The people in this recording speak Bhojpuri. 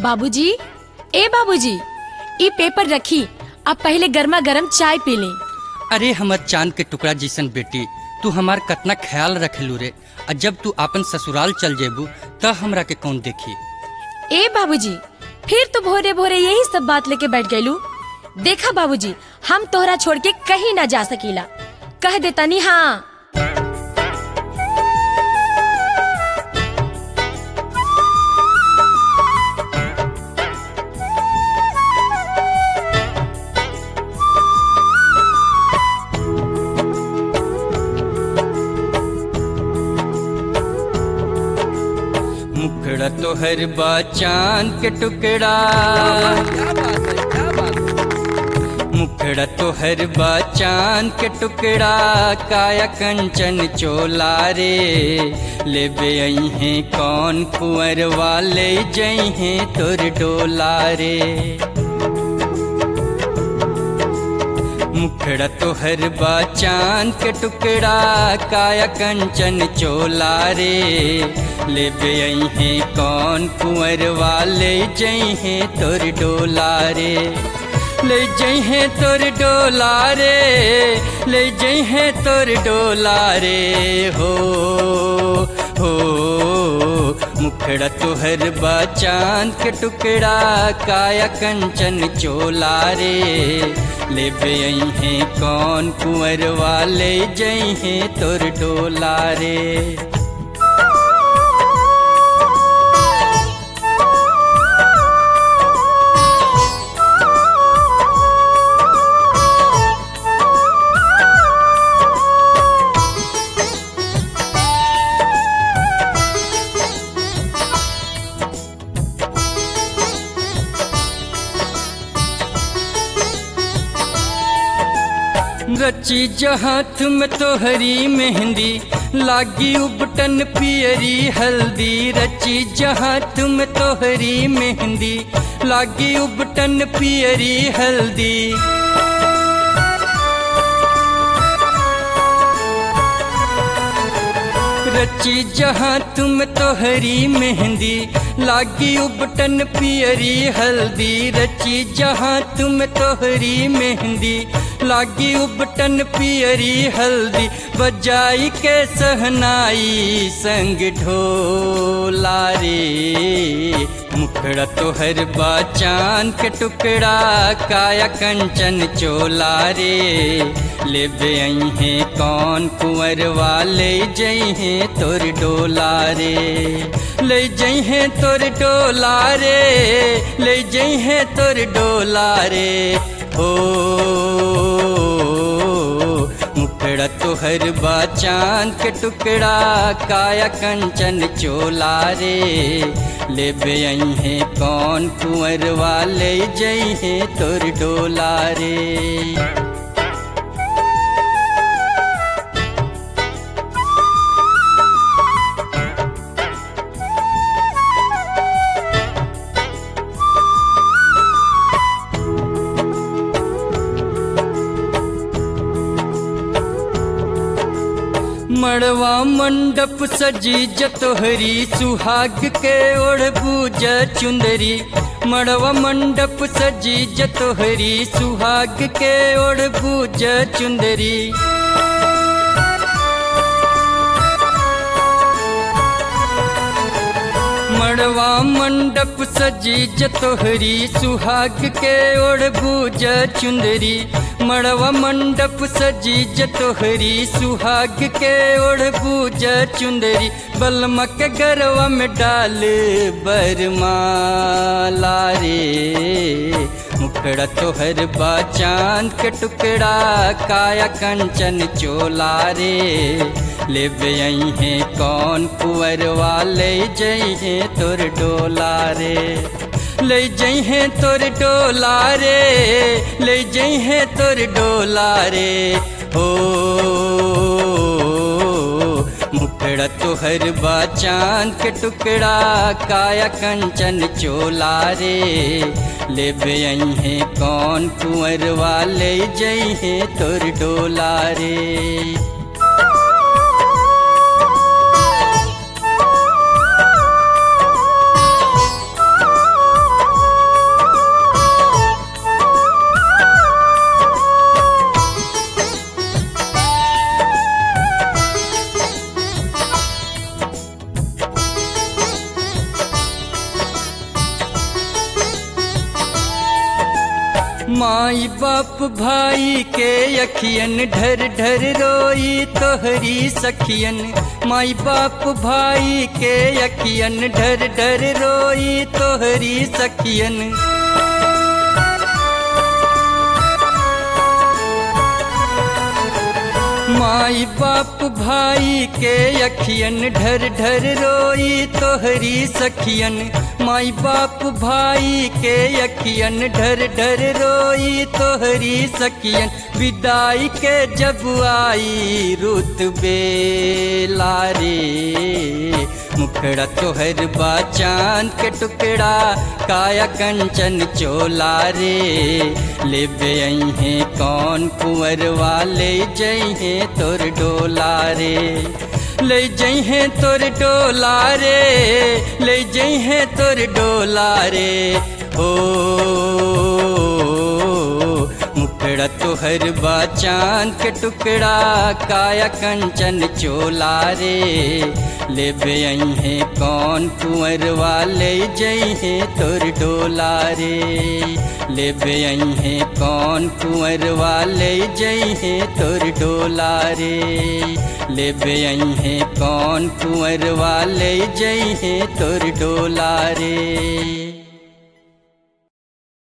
बाबूजी ए बाबूजी ई पेपर रखी अब पहले गर्मा गर्म चाय पी ली अरे हमर चांद के टुकड़ा जैसन बेटी तू हमार कतना ख्याल रखेलू रे आ जब तू अपन ससुराल चल जेबू त हमरा के कौन देखी ए बाबूजी फिर तो भोरे भोरे यही सब बात लेके बैठ गईलू देखा बाबूजी हम तोहरा छोड़ के कहीं ना जा सकीला कह देतानी हाँ मुखड़ा तोहर बा चांद के टुकड़ा मुखड़ा तोहर बा चांद के टुकड़ा काया कंचन चोला रे ले बे है कौन कुंवर वाले जई हैं तोर डोला रे मुखड़ा तोहर बा चांद के टुकड़ा काया कंचन चोला रे ले बे है कौन कुंवर वाले जई हैं तोर डोला रे ले जई हैं तोर डोला रे ले जई हैं तोर डोला रे हो हो मुखड़ा तोहर बा चांद के टुकड़ा काया कंचन चोला रे ले बे हैं कौन कुंवर वाले जई हैं तोर डोला रे रची जहाथ में तोहरी मेहंदी लागी उबटन पियरी हल्दी रची जहाथ में तोहरी मेहंदी लागी उबटन पियरी हल्दी रची जहाँ तुम तोहरी मेहंदी लागी उबटन पियरी हल्दी रची जहाँ तुम तोहरी मेहंदी लागी उबटन पियरी हल्दी बजाई के सहनाई संग ढोला रे मुखड़ा तोहर बा चांद के टुकड़ा काया कंचन चोला रे ले बे है कौन कुंवर वाले जई हैं तोर डोला रे ले जई हैं तोर डोला रे ले जई हैं तोर डोला रे ओ मुखड़ा तोहर बा चांद के टुकड़ा काया कंचन चोला रे ले बे हैं कौन कुंवर वाले जई हैं तोर डोला रे मड़वा मंडप सजी जतोहरी सुहाग के ओढ़ बूज चुंदरी मड़वा मंडप सजी जतोहरी सुहाग के ओढ़ बूज चुंदरी मड़वा मंडप सजी जतोहरी सुहाग के ओढ़ बूज चुंदरी मड़वा मंडप सजी जतोहरी सुहाग के ओढ़ बूज चुंदरी बलमक गरवा में डाल बरमाला रे मुखड़ा तोहर बा चांद के टुकड़ा काया कंचन चोला रे ले बे हैं कौन कुंवर वाले जई हैं तोर डोला रे ले जई हैं तोर डोला रे ले जई हैं तोर डोला रे ओ मुखड़ा तोहर बा चांद के टुकड़ा काया कंचन चोला रे ले बे हैं कौन कुंवर वाले जई हैं तोर डोला रे माई बाप भाई के अखियन ढर ढर रोई तोहरी सखियन माई बाप भाई के अखियन ढर ढर रोई तोहरी सखियन माई बाप भाई के अखियन ढर ढर रोई तोहरी सखियन माई बाप भाई के अखियन ढर ढर रोई तोहरी सखियन विदाई के जब आई रुत बेलारे मुखड़ा तोहर बा चांद के टुकड़ा काया कंचन चोला रे ले है कौन कुंवर वाले जई तोर डोला रे ले जइहे तोर डोला रे ले जइहे तोर डोला रे ओ मुखड़ा तोहर बा चांद के टुकड़ा काया कंचन चोला रे ले है कौन कुंवर वाले जइहे तोर डोला रे ले है कौन कुंवर वाले जइहे तोर डोला रे ले है कौन कुंवर वाले जइहे तोर डोला रे